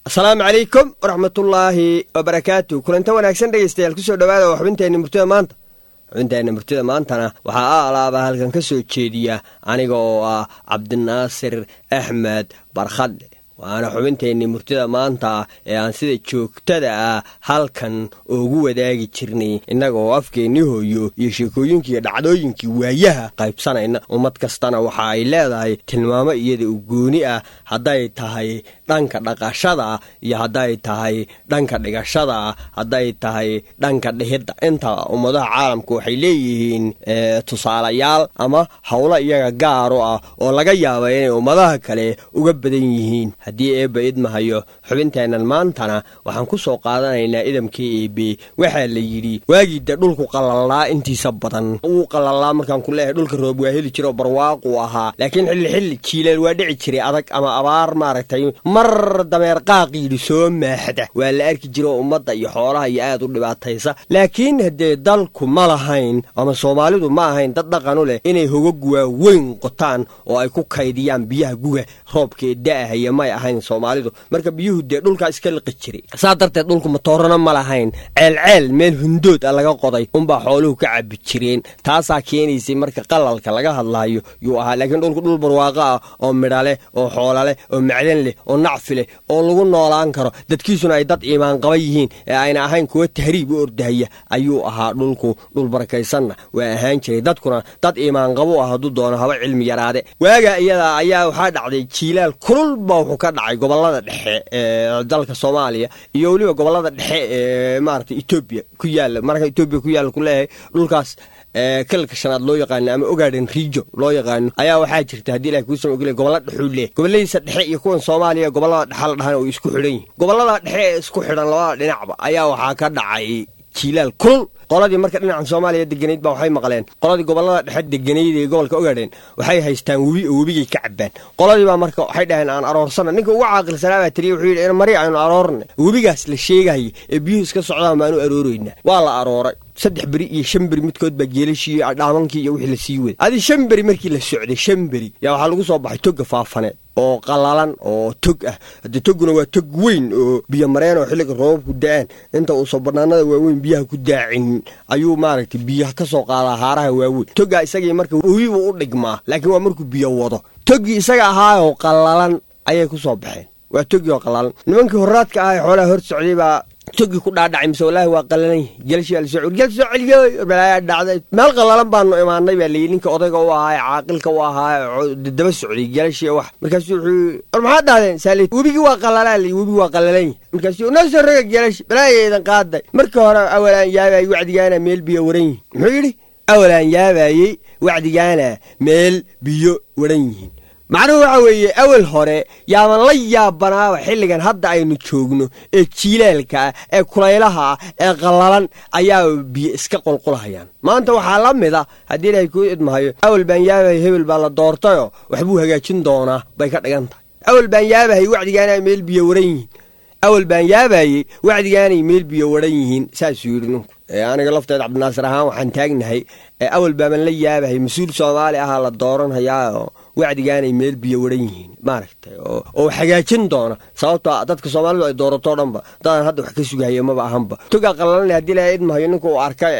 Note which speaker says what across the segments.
Speaker 1: asalaamu calaykum waraxmatullaahi wabarakaatu kulanta wanaagsan dhegaystayaal kusoo dhowaada oo xubinteenna murtida maanta xubinteenna murtida maantana waxaa a alaaba halkan ka soo jeediya aniga oo ah cabdinaasir axmed barkhadle waana xubinteenni murtida maanta ee aan sida joogtada ah halkan ugu wadaagi jirnay innaga oo afkeennii hooyo iyo sheekooyinkiiyo dhacdooyinkii waayaha qaybsanayna ummad kastana waxa ay leedahay tilmaamo iyada u gooni ah hadday tahay dhanka dhaqashada iyo hadday tahay dhanka dhigashada hadday tahay dhanka dhihidda inta ummadaha caalamku waxay leeyihiin tusaalayaal ama howlo iyaga gaaro ah oo laga yaaba inay ummadaha kale uga badan yihiin haddii eebba idmahayo xubinteennan maantana waxaan ku soo qaadanaynaa idamkii eebe waxaa la yidhi waagii dee dhulku qalalaa intiisa badan wuu qalalaa markaan ku leeyahay dhulka roob waa heli jiro barwaaqu ahaa laakiin xilli xilli jiileel waa dhici jiray adag ama abaar maaragtay mar dameer qaaqiidhi soo maaxda waa la arki jiro ummadda iyo xoolaha iyo aad u dhibaataysa laakiin haddee dalku ma lahayn ama soomaalidu ma ahayn dad dhaqanu leh inay hogag waaweyn qotaan oo ay ku kaydiyaan biyaha guga roobkaee da'ahaya may ahayn soomaalidu marka biyuhu dee dhulkaa iska liqi jiray saa darteed dhulku matoorana ma lahayn ceelceel meel hundood a laga qoday unbaa xooluhu ka cabi jireen taasaa keenaysay marka qalalka laga hadlaayo yuu ahaa laakiin dhulku dhul barwaaqo ah oo midha leh oo xoola leh oo macdan leh oo nacfi leh oo lagu noolaan karo dadkiisuna ay dad iimaanqaba yihiin ee ayna ahayn kuwa tahriib u ordahaya ayuu ahaa dhulku dhul barakaysanna waa ahaan jiray dadkuna dad iimaanqabo ah hadduu doono haba cilmi yaraade waaga iyadaa ayaa waxaa dhacday jiilaal kulul baa wuxuu ka dhacay gobolada dhexe ee dalka soomaaliya iyo weliba gobolada dhexe ee maarata etoobiya ku yaala marka etoobiya ku yaala kuleeyahay dhulkaas kalalka shanaad loo yaqaano ama ogaadhan riijo loo yaqaano ayaa waxaa jirta haddii ilahay kuusama ogolya gobolla dhexuu leeh gobolladiisa dhexe iyo kuwan soomaaliya gobollada dhexa la dhahana way isku xidhan yihin gobollada dhexe ee isku xidhan labada dhinacba ayaa waxaa ka dhacay jiilaal kulul qoladii marka dhinacan soomaaliya deganayd baa waxay maqleen qoladii gobollada dhexe deganayd ee gobolka ogaadheen waxay haystaan webi oo webigay ka cabbaan qoladii baa marka waxay dhaheen aan aroorsana ninka ugu caaqilsanaa baa tiriya wuxuu yidhi mari aynu aroorna webigaas la sheegaya ee biyuhu iska socdaan baanu arooraynaa waa la arooray saddex beri iyo shan beri midkood baa geelashii dhaabankii iyo wixii la sii waday adi shan beri markii la socday shan beri yaa waxaa lagu soo baxay togga faafaneed oo qalalan oo tog ah haddee togguna waa tog weyn oo biyo mareen oo xilliga roobabku da-aan inta uusan banaanada waaweyn biyaha ku daacin ayuu maaragtay biyaha ka soo qaadaa haaraha waaweyn toggaa isagii marka webibuu u dhigmaa laakiin waa markuu biyo wado toggii isaga ahaayoo qalalan ayay ku soo baxeen waa toggii oo qalalan nimankii horaadka ah ee xoolaha hor socday baa toggii ku dhaadhacay mise wallaahi waa qalalan yahay gelshi baa lasoo gel soo celiyoy balaayaa dhacday meel qalalan baanu imaanay baa layidhi ninka odayga u ahaa ee caaqilka u ahaa ee daba socday gelashii wax markaasuu wuxuu war maxaad dhahdeen saali webigii waa qalalaa layi webigi waa qalalan yahay markaasuu noo soo roga gelashi balaayaydan qaaday markii hore awalaan yaabayay wacdigaana meel biyo waran yihin muxuu yidhi awalaan yaabayey wacdigaana meel biyo waran yihiin macnuhu waxa weeye awal hore yaaban la yaabanaaba xilligan hadda aynu joogno ee jiilaalka ah ee kulaylaha ah ee qallalan ayaa biyo iska qulqulahayaan maanta waxaa la mid a haddii ilaahay kuu idmahayo awal baan yaabahay hebel baa la doortayoo waxbuu hagaajin doonaa bay ka dhigan tahay awal baan yaabahay wacdigaanay meel biyo waran yihiin awal baan yaabayey wacdigaanay meel biyo waran yihiin saasuu yidhi ninku aniga lafteed cabdinaasir ahaan waxaan taagnahay awal baaban la yaabahay mas-uul soomaali ahaa la dooranhayaa wacdigaanay meel biyo waran yihiin maaragtay oo hagaajin doona sababto dadka soomaalidu ay dooratoo dhanba dadaan hadda wax ka sugahaya maba ahanba togaa qalalana haddii ilaha idmahayo ninka uu arkay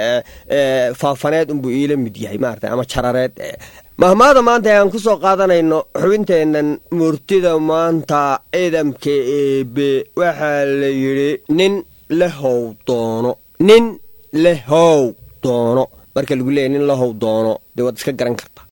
Speaker 1: faafaneed unbuu iila mid yahay maarata ama jarareed mahmaada maanta aan ku soo qaadanayno xubinteennan murtida maanta ciidamka eebe waxaa la yidhi nin lehow doono nin lehow doono marka lagu leeyahy nin lehow doono dee waad iska garan karta